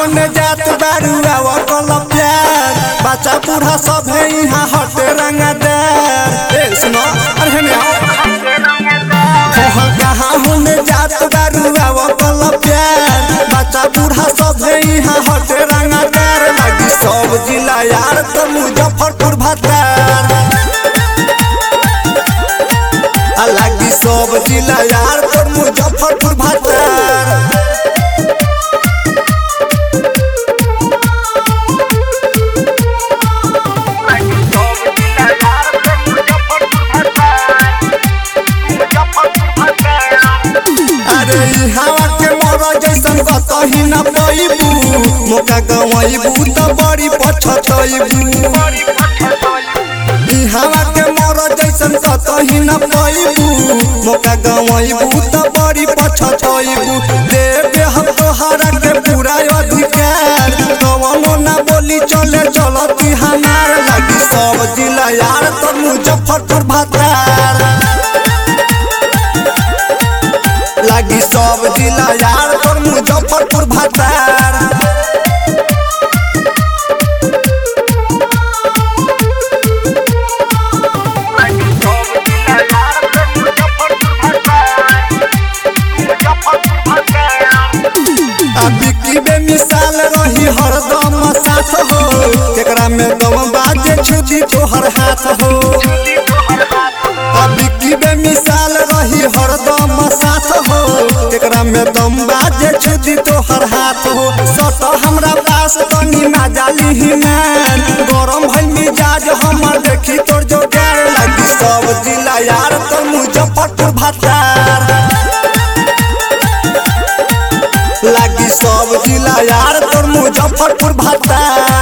होने जात बारू आवा कल प्यार बच्चा बूढ़ा सब है यहाँ हटे रंगदार ए सुनो अरे हेने आओ हो कहाँ होने जात बारू आवा कल प्यार बच्चा बूढ़ा सब है यहाँ हटे रंगदार लगी सब जिला यार तो मुजफ्फरपुर भतार लागी सब जिला यार तो मुजफ्फरपुर भतार अरे ई हवा के मोर जैसन कतही न पैबू मौका गवाइबू त बड़ी पछतैबू ई हवा के मोर जैसन कतही न पैबू मौका गवाइबू त बड़ी पछतैबू दे दे हम तोहरा के पूरा अधिकार कवनो ना बोली चले चलती हमार लगी सब जिला यार तो मुजफ्फरपुर भतार लागी सब जिला यार तोर मुजफ्फरपुर भतार आ बिक्की बे मिसाल रही हरदम साथ हो केकरा में दम बाजे छुदी तोहर हाथ हो आ बिक्की बे मिसाल रही हरदम साथ हो केकरा में दम बाजे छुदी तोहर हाथ हो सत हमरा पास तनी मजा लिही मान गरम भइल मिजाज हमर देखी तोर जोगार लगी सब जिला यार तो मुजफ्फरपुर भतार लागी सब जिला यार तोर मुजफ्फरपुर भतार